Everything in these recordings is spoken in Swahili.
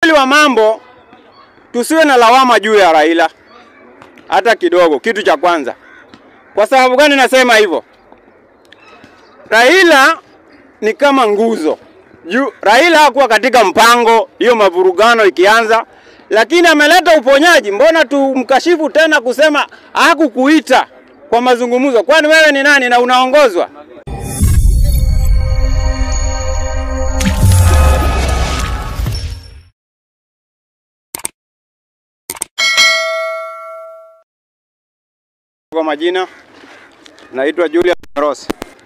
ukweli wa mambo, tusiwe na lawama juu ya Raila hata kidogo. Kitu cha kwanza, kwa sababu gani nasema hivyo? Raila ni kama nguzo juu. Raila hakuwa katika mpango hiyo mavurugano ikianza, lakini ameleta uponyaji. Mbona tumkashifu tena kusema hakukuita kwa mazungumzo? Kwani wewe ni nani na unaongozwa? Kwa majina naitwa Julius Ross.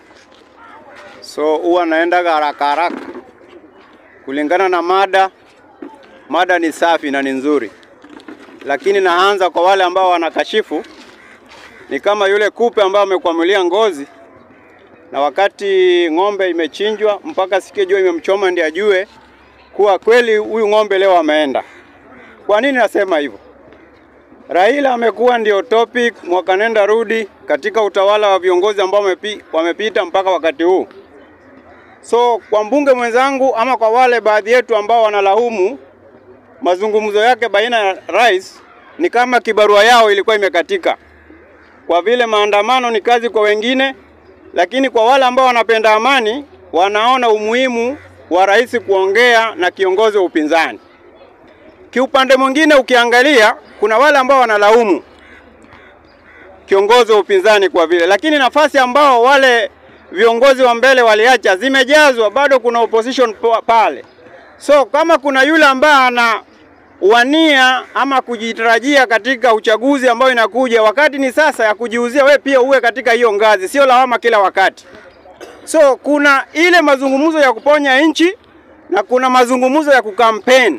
So huwa naenda haraka haraka kulingana na mada. Mada ni safi na ni nzuri, lakini naanza kwa wale ambao wanakashifu. Ni kama yule kupe ambaye amekwamulia ngozi, na wakati ng'ombe imechinjwa mpaka sikie jua imemchoma ndiye ajue kuwa kweli huyu ng'ombe leo ameenda. Kwa nini nasema hivyo? Raila amekuwa ndio topic mwaka nenda rudi katika utawala wa viongozi ambao wamepi, wamepita mpaka wakati huu. So kwa mbunge mwenzangu ama kwa wale baadhi yetu ambao wanalaumu mazungumzo yake baina ya rais, ni kama kibarua yao ilikuwa imekatika, kwa vile maandamano ni kazi kwa wengine, lakini kwa wale ambao wanapenda amani wanaona umuhimu wa rais kuongea na kiongozi wa upinzani. Kiupande mwingine ukiangalia, kuna wale ambao wanalaumu kiongozi wa upinzani kwa vile, lakini nafasi ambao wale viongozi wa mbele waliacha zimejazwa, bado kuna opposition pale. So kama kuna yule ambaye ana wania ama kujitarajia katika uchaguzi ambao inakuja, wakati ni sasa ya kujiuzia, we pia uwe katika hiyo ngazi, sio lawama kila wakati. So kuna ile mazungumzo ya kuponya nchi na kuna mazungumzo ya kukampeni.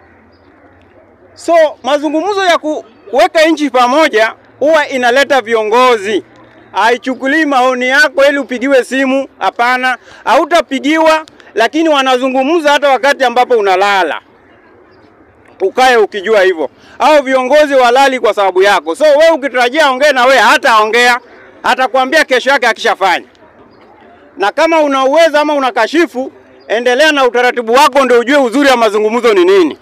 So mazungumzo ya kuweka nchi pamoja huwa inaleta viongozi, haichukulii maoni yako ili upigiwe simu. Hapana, hautapigiwa, lakini wanazungumza hata wakati ambapo unalala, ukae ukijua hivyo. Au viongozi walali kwa sababu yako, so wewe ukitarajia ongee na wewe, hata ongea, atakwambia kesho yake akishafanya. Na kama una uwezo ama unakashifu, endelea na utaratibu wako, ndio ujue uzuri wa mazungumzo ni nini.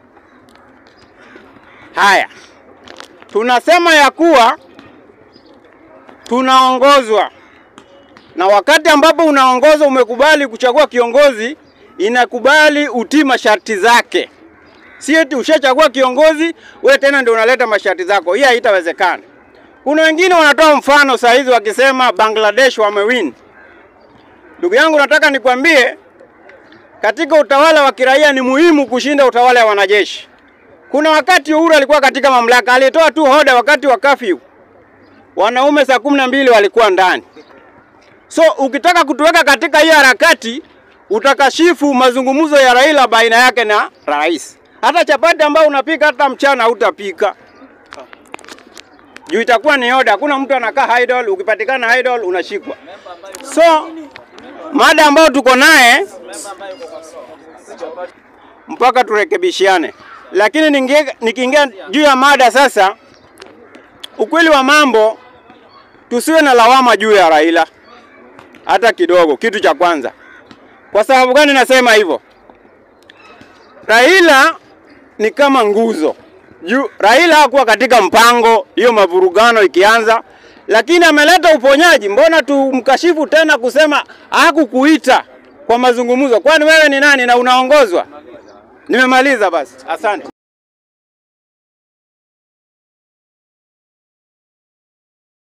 Haya, tunasema ya kuwa tunaongozwa, na wakati ambapo unaongozwa, umekubali kuchagua kiongozi, inakubali utii masharti zake, si eti ushachagua kiongozi we tena ndio unaleta masharti zako. Hii haitawezekana. Kuna wengine wanatoa mfano saa hizi wakisema Bangladesh wamewin. Ndugu yangu, nataka nikwambie, katika utawala wa kiraia ni muhimu kushinda utawala wa wanajeshi. Kuna wakati Uhuru alikuwa katika mamlaka, alitoa tu hoda wakati wa kafyu, wanaume saa kumi na mbili walikuwa ndani. So ukitaka kutuweka katika hiyo harakati, utakashifu mazungumzo ya Raila baina yake na rais. Hata chapati ambayo unapika hata mchana hutapika juu itakuwa ni hoda. Hakuna mtu anakaa idle, ukipatikana idle unashikwa. So mada ambayo tuko naye mpaka turekebishiane lakini nikiingia juu ya mada sasa, ukweli wa mambo, tusiwe na lawama juu ya Raila hata kidogo. Kitu cha kwanza, kwa sababu gani nasema hivyo? Raila ni kama nguzo juu. Raila hakuwa katika mpango hiyo mavurugano ikianza, lakini ameleta uponyaji. Mbona tumkashifu tena kusema hakukuita kwa mazungumzo? Kwani wewe ni nani na unaongozwa? Nimemaliza basi, asante.